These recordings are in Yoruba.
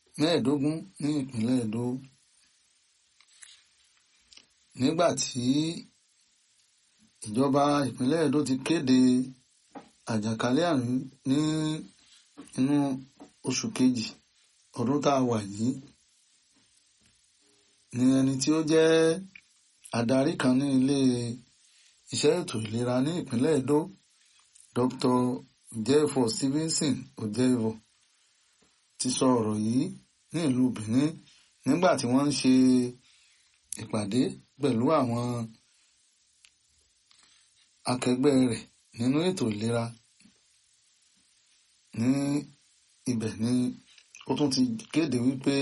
mẹ́ẹ̀ẹ́dógún ní ìpínlẹ̀ Èdó nígbà tí ìjọba ìpínlẹ̀ Èdó ti kéde àjàkálẹ̀ àrùn ní inú oṣù kejì ọdún tá a wà yìí ni ẹni tí ó jẹ́ adarí kan ní ilé iṣẹ́ ètò ìlera ní ìpínlẹ̀ Èdó Dr. Jefo Stevenson Ojevo ti sọ ọ̀rọ̀ yìí ní ìlú Benin nígbà tí wọ́n ń ṣe ìpàdé pẹ̀lú àwọn akẹgbẹ́ rẹ̀ nínú ètò ìlera ní ibẹ̀ ni ó tún ti kéde wípé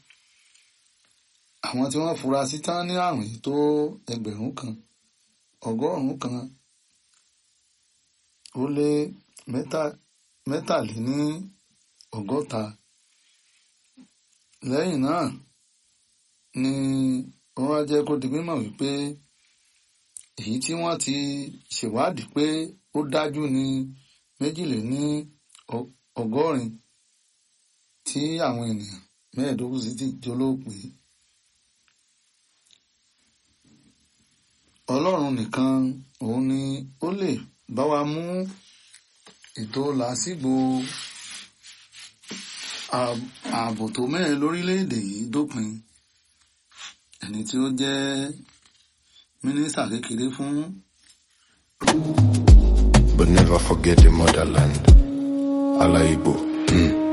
àwọn tí wọ́n fura sí tán ní àrùn yìí tó ẹgbẹ̀rún kan ọgọ́rùn-ún kan ó lé mẹ́tàléní ọgọ́ta lẹ́yìn náà ni wọ́n wá jẹ́ kó di mímọ̀ wípé èyí tí wọ́n ti ṣèwádìí pé ó dájú ní méjìléní ọgọ́rin tí àwọn ènìyàn mẹ́ẹ̀ẹ́dógún sì ti jólóòpé ọlọ́run nìkan òun ni ó lè bá wa mú ètò làásìgbò ààbò tó mẹ́rin lórílẹ̀‐èdè yìí dópin ẹni tí ó jẹ́ mínísítà kékeré fún. But never forget the motherland. Allah Igbo. Mm.